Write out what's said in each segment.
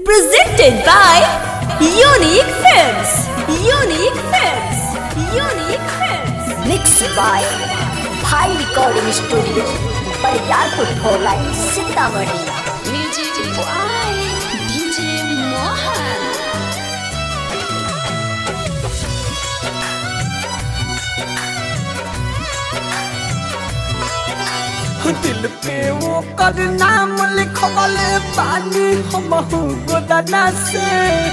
Presented by Unique Films. Unique Films. Unique Films. Mixed by Bhai Recording Studio. Bariyarpur four line Sitamarhi Music by DJ Mohan. दिल पे वो कर नाम लिखवले पानी हम गोदना से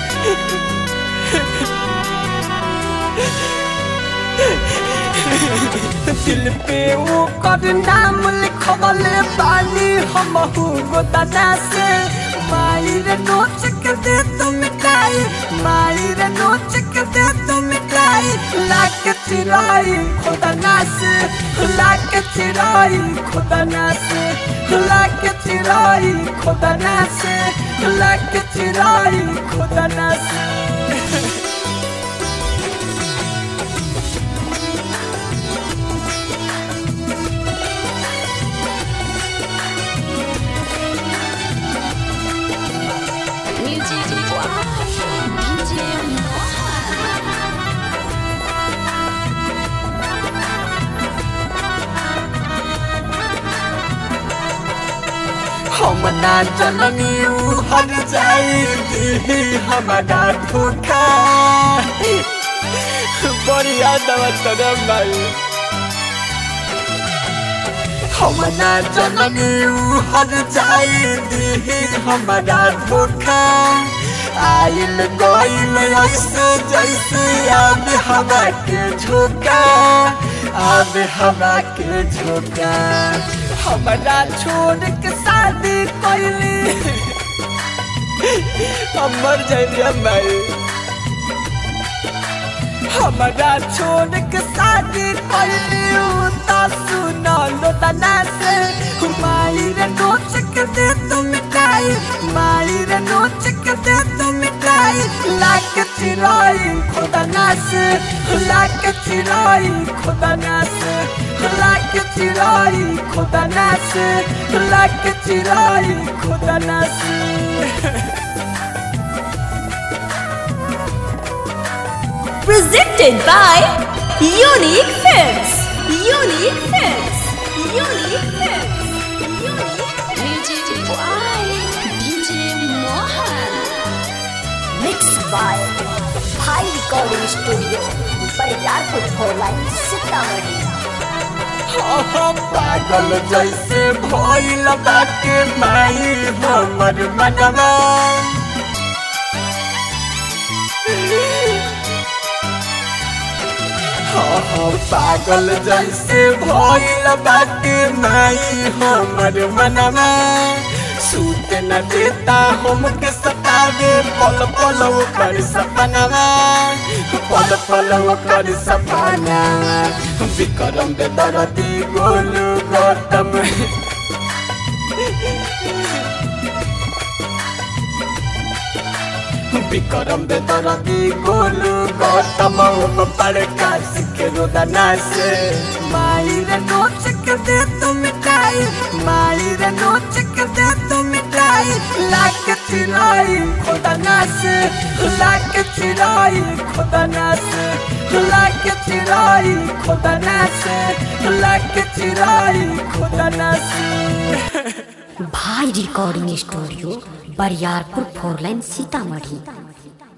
दिल पे वो कर नाम लिखवले पानी हम गोदना से मायर नोच के दे तुम मिटाई मायर नोच के दे तुम मिटाई लाख चिराई खुदा ना से लाख चिराई खुदा ना से लाख चिराई खुदा ना से लाख चिराई खुदा ना से Music by DJ Mohan. हम ना जननी ऊ हर जाई दी हमारा धोखा बढ़िया दवा तोरा भाई हम ना जननी ऊ हर जाई दी हमारा धोखा आइल गइल ऐसे जैसे आब हवा के झोंका आब हवा के झोंका हमारा छोड़ के शादी कैली हम मर जाइए भाई हमारा छोड़ के शादी कैली तो सुनो लोटना से माई रे नोच के दे तुम मिठाई माई रे नोच के दे तुम मिठाई लाख चिराई खुदा ना से लाख चिराई खुदा ना से लाख चिराई खुदा ना से लाख चिराई खुदा ना से Presented by Unique Films. Unique Films. Unique Films. Unique Films. Music by DJ Mohan. Mixed by Bhai Recording Studio. Bariyarpur four line Sitamarhi हाँ, पागल जैसे भइल बाटे माई हमर मनवा हाँ, हाँ, पागल जैसे भइल बाटे माई हमर मनवा सूत न देता हमके सतावे पल पल कर सपनवा पल पल कर सपना विक्रम बेदरती गोलू गौतम विक्रम बेदरती गोलू गौतम प्रकाश के रोदना से माई रे नोच के दे तुम मिठाई माई रे नोच के दे तुम मिठाई लाख चिराई खुदा ना से लाख चिराई खुदा ना से लाख चिराई खुदा ना से लाख चिराई खुदा ना से Bhai recording studio Bariyarpur four line Sitamarhi